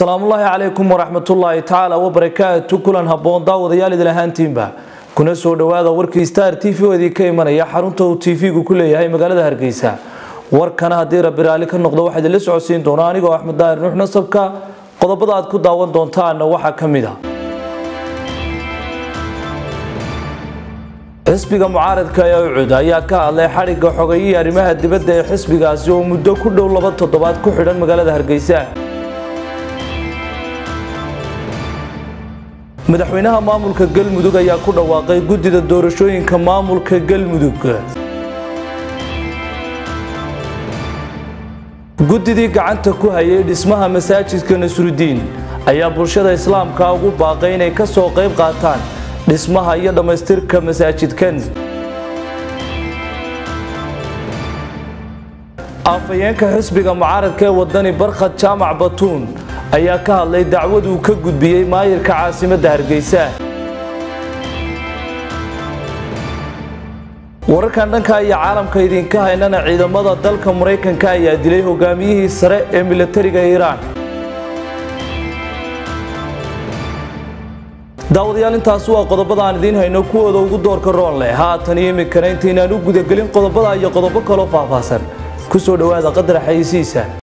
asalaamullaahi calaykum waraxmatullaahi tacaala wabarakaatu kulan habboon daawadayaal idil ahaantiinba kuna soo dhowaada warkii star t v oo idinka imanaya xarunta uu tv-gu ku leeyahay magaalada hargeysa warkana haddii rabbi raali ka noqdo waxaa idinla socodsiin doona anigoo axmed daahir nuux nasabka qodobada aad ku daawan doontaana waxaa ka mid a xisbiga mucaaradka ee ucud ayaa ka hadlay xadhigga xogayihii arrimaha dibadda ee xisbigaasi oo muddo ku dhow laba toddobaad ku xidhan magaalada hargeysa madaxweynaha maamulka galmudug ayaa ku dhawaaqay guddida doorashooyinka maamulka galmudug guddidii gacanta ku hayay dhismaha masaajidka nasrudiin ayaa bulshada islaamka ugu baaqay inay ka soo qayb qaataan dhismaha iyo dhammaystirka masaajidkan afhayeenka xisbiga mucaaradka ee wadani barkhad jaamac batuun ayaa ka hadlay dacwad uu ka gudbiyey maayirka caasimadda hargeysa wararkan dhanka iyo caalamka idinka haynana ciidamada dalka maraykanka ayaa dilay hogaamiyihii sare ee milatariga iiraan daawadayaal intaas waa qodobada aan idiin hayno kuwooda ugu doorka roon leh haatan iyo iminkana intaynaan u gudagelin qodobada iyo qodobo kaloo faahfaahsan ku soo dhowaada qadar xayisiisa